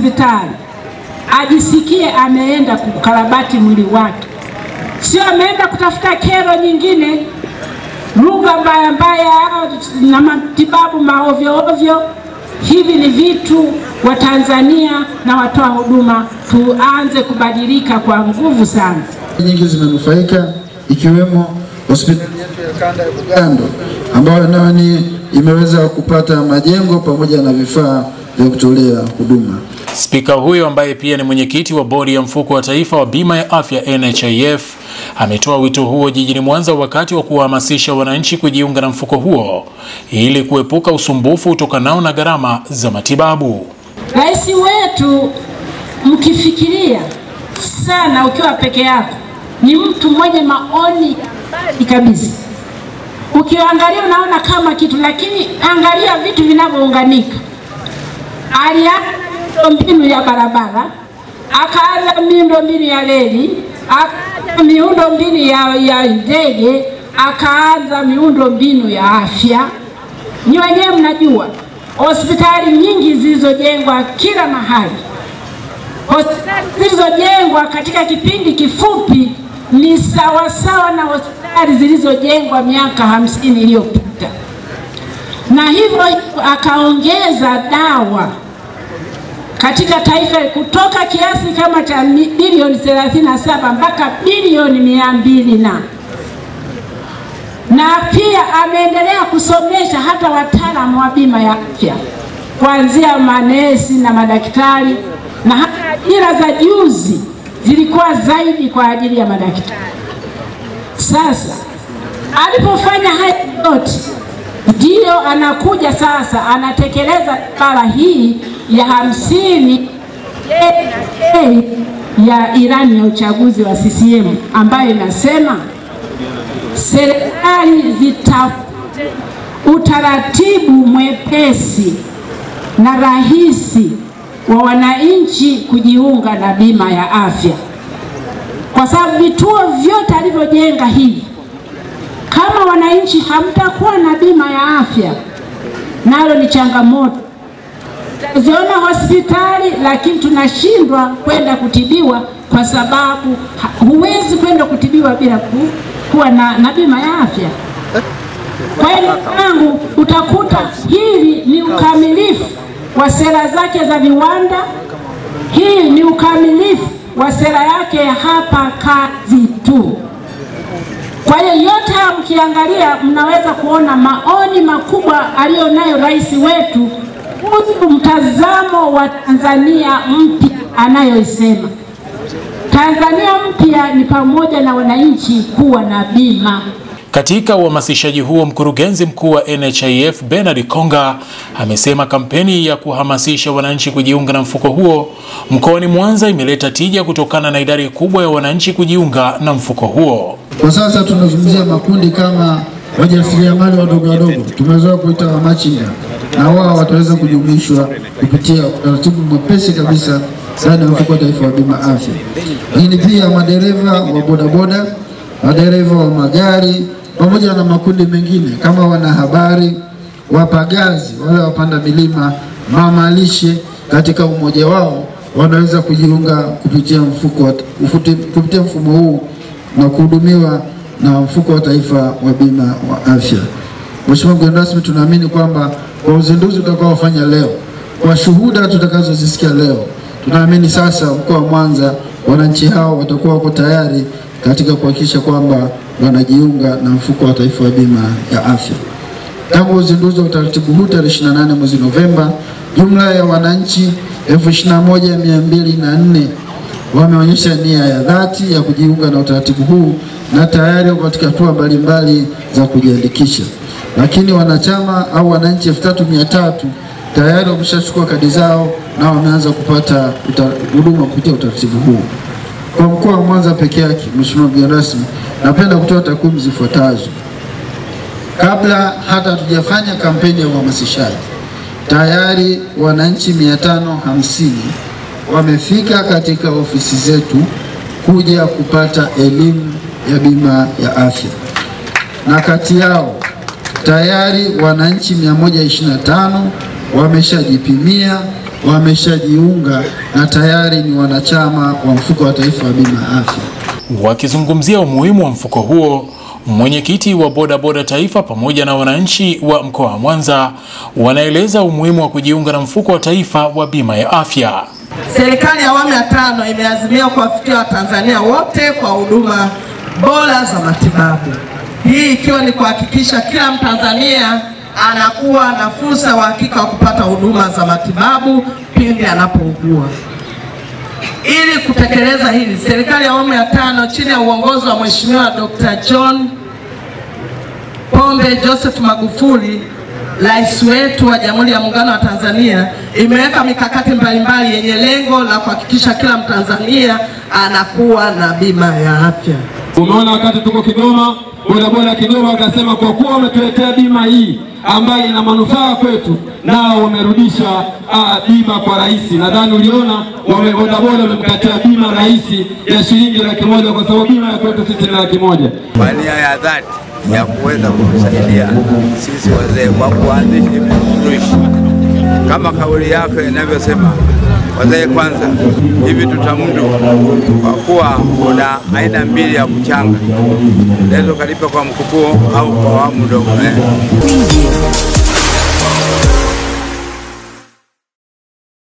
hospitali ajisikie ameenda kukarabati mwili wake, sio ameenda kutafuta kero nyingine, lugha mbaya mbaya na matibabu maovyo ovyo. Hivi ni vitu wa Tanzania na watoa huduma tuanze kubadilika kwa nguvu sana. nyingi zimenufaika ikiwemo hospitali yetu ya kanda ya Bugando ambayo nayo ni imeweza kupata majengo pamoja na vifaa vya kutolea huduma. Spika huyo ambaye pia ni mwenyekiti wa bodi ya mfuko wa taifa wa bima ya afya NHIF ametoa wito huo jijini Mwanza wakati wa kuwahamasisha wananchi kujiunga na mfuko huo ili kuepuka usumbufu utokanao na gharama za matibabu. Rais wetu mkifikiria sana, ukiwa peke yako, ni mtu mwenye maoni ya mbali kabisa. Ukiangalia unaona kama kitu, lakini angalia vitu vinavyounganika. Alianza miundombinu ya barabara, akaanza miundombinu ya reli, akaanza miundombinu ya, ya ndege, akaanza miundombinu ya afya. Ni wenyewe mnajua hospitali nyingi zilizojengwa kila mahali, hospitali zilizojengwa katika kipindi kifupi ni sawasawa na hospitali zilizojengwa miaka hamsini iliyopita, na hivyo akaongeza dawa katika taifa kutoka kiasi kama cha bilioni 37 mpaka bilioni mia mbili na na pia ameendelea kusomesha hata wataalamu wa bima ya afya kuanzia manesi na madaktari, na hata ajira za juzi zilikuwa zaidi kwa ajili ya madaktari. Sasa alipofanya haya yote, ndiyo anakuja sasa anatekeleza bara hii ya hamsini ya ilani ya uchaguzi wa CCM ambayo inasema serikali zitafute utaratibu mwepesi na rahisi wa wananchi kujiunga na bima ya afya, kwa sababu vituo vyote alivyojenga hivi, kama wananchi hamtakuwa na bima ya afya, nalo ni changamoto. Ziona hospitali lakini tunashindwa kwenda kutibiwa kwa sababu huwezi kwenda kutibiwa bila ku, kuwa na, na bima ya afya. Kwa hiyo tangu utakuta hili ni ukamilifu wa sera zake za viwanda, hii ni ukamilifu wa sera yake ya hapa kazi tu. Kwa hiyo yote haya mkiangalia, mnaweza kuona maoni makubwa aliyonayo rais wetu kuhusu mtazamo wa Tanzania mpya anayoisema. Tanzania mpya ni pamoja na wananchi kuwa na bima. Katika uhamasishaji huo, mkurugenzi mkuu wa NHIF Bernard Konga amesema kampeni ya kuhamasisha wananchi kujiunga na mfuko huo mkoani Mwanza imeleta tija kutokana na idadi kubwa ya wananchi kujiunga na mfuko huo. Kwa sasa tunazungumzia makundi kama wajasiriamali wadogo wadogo, tumezoea kuita wamachinga, na wao wataweza kujumuishwa kupitia utaratibu mwepesi kabisa ndani ya mfuko wa taifa wa bima afya. Lakini pia madereva wa bodaboda, madereva wa magari pamoja na makundi mengine kama wanahabari, wapagazi, wale wapanda milima, mama lishe, katika umoja wao wanaweza kujiunga kupitia mfuko wa- ufuti- kupitia mfumo huu na kuhudumiwa na mfuko wa taifa wa bima wa afya. Mheshimiwa mgeni rasmi, tunaamini kwamba kwa uzinduzi utakaofanya leo, kwa shuhuda tutakazozisikia leo, tunaamini sasa mkoa wa Mwanza wananchi hao watakuwa wako tayari katika kuhakikisha kwamba wanajiunga na mfuko wa taifa wa bima ya afya. Tangu uzinduzi wa utaratibu huu tarehe 28 mwezi Novemba, jumla ya wananchi 21204 wameonyesha nia ya dhati ya kujiunga na utaratibu huu na tayari wako katika hatua mbalimbali za kujiandikisha. Lakini wanachama au wananchi 3300 tayari wameshachukua kadi zao na wameanza kupata uta- huduma kupitia utaratibu huu. Kwa mkoa wa Mwanza peke yake, Mheshimiwa mgeni rasmi, napenda kutoa takwimu zifuatazo. Kabla hata hatujafanya kampeni ya uhamasishaji, tayari wananchi 550 wamefika katika ofisi zetu kuja kupata elimu ya bima ya afya, na kati yao tayari wananchi 125 wameshajipimia wameshajiunga na tayari ni wanachama wa mfuko wa taifa wa bima ya afya. Wakizungumzia umuhimu wa mfuko huo, mwenyekiti wa bodaboda taifa pamoja na wananchi wa mkoa wa Mwanza wanaeleza umuhimu wa kujiunga na mfuko wa taifa wa bima ya afya. Serikali ya awamu ya tano imeazimia kuwafikia Watanzania wote kwa huduma bora za matibabu, hii ikiwa ni kuhakikisha kila Mtanzania anakuwa na fursa uhakika wa kupata huduma za matibabu pindi anapougua. Ili kutekeleza hili, serikali ya awamu ya tano chini ya uongozi wa Mheshimiwa Dr. John Pombe Joseph Magufuli, rais wetu wa Jamhuri ya Muungano wa Tanzania, imeweka mikakati mbalimbali yenye lengo la kuhakikisha kila Mtanzania anakuwa na bima ya afya. Umeona wakati tuko Kigoma, bodaboda Kigoma wakasema kwa kuwa wametuletea bima hii ambayo ina manufaa kwetu, nao wamerudisha ah, bima kwa rais. Nadhani uliona wame bodaboda wamemkatia bima rais ya shilingi laki moja kwa sababu bima ya kwetu sisi ni laki moja. kwa nia ya dhati ya kuweza kutusaidia sisi wazee kwa kuanzisha hivi vifurushi kama kauli yake inavyosema, wazee kwanza. Hivi tutamudu kwa kuwa kuna aina mbili ya kuchanga, unaweza ukalipa kwa mkupuo au kwa awamu ndogo eh.